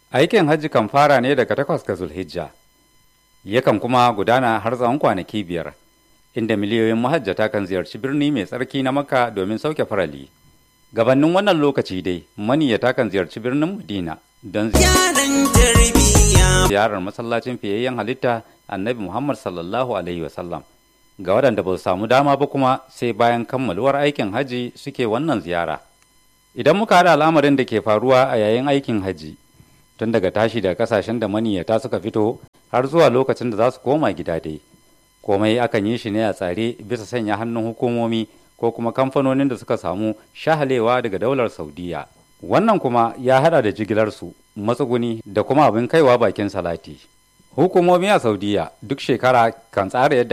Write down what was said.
Aikin hajji kan fara ne daga takwas ga Zulhijja, yakan kuma gudana har tsawon kwanaki biyar, inda miliyoyin mahajjata kan ziyarci birni mai tsarki na Makka domin sauke farali. Gabannin wannan lokaci dai, maniyyata kan ziyarci birnin Madina don ziyarar masallacin fiyayyen halitta annabi Muhammad sallallahu Alaihi wasallam. Ga waɗanda ba su samu dama ba kuma sai bayan kammaluwar aikin hajji suke wannan ziyara. Idan muka haɗa al'amarin da ke faruwa a yayin aikin hajji, tun daga tashi daga kasashen da maniyyata suka fito har zuwa lokacin da za su koma gida dai. Komai akan yi shi ne a tsare bisa sanya hannun hukumomi ko kuma kamfanonin da suka samu shahalewa daga daular Saudiya. Wannan kuma ya hada da jigilarsu, matsuguni da kuma abin kaiwa bakin salati. Hukumomi a Saudiya duk shekara kan tsara yadda